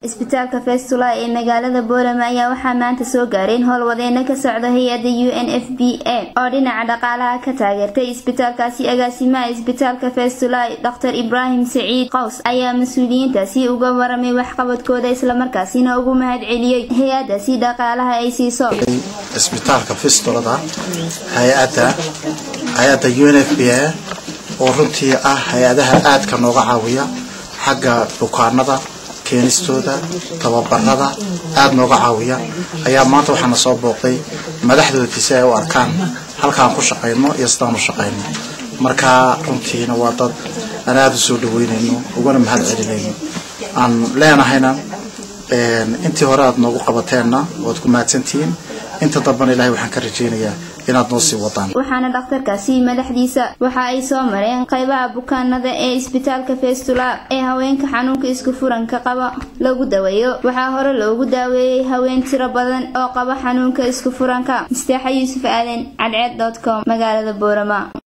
isbitaalka festula ee magaalada boorama ayaa waxaa maanta soo gaareen howlwadeena ka socda hay-adda u n f b a oo dhinaca dhaqaalaha ka taageertay isbitaalkaasi agaasimaha isbitaalka festula dr ibraahim saciid qaws ayaa mas-uuliyiintaasi uga waramay waxqabadkooda islamarkaasina ugu mahad celiyey hay-adaasi dhaqaalaha ay siiso isbitaalka fistulada hay-adda hay-adda u n f b a oo runtii ah hay-adaha aadka nooga caawiya xagga bukaanada keenistooda tababarada aada nooga caawiya ayaa maanta waxaana soo booqday madaxdoodii si ay u arkaan halkaan ku shaqayno iyo sidaan u shaqayno marka runtiina waa dad aan aada u soo dhaweynayno ugana mahad celinayno aan leenahayna intii hore aada noogu qabateenna waad ku mahadsantihiin inta dambana ilahay waxaan ka rajaynayaa inaad noo sii wadaan waxaana dhakhtarkaasi madaxdiisa waxa ay soo mareen qaybaha bukaanada ee isbitaalka festula ee haweenka xanuunka isku furanka qaba lagu daweeyo waxaa hore loogu daaweeyey haween tiro badan oo qaba xanuunka isku furanka misteexa yuusuf aaden cadceed com magaalada boorama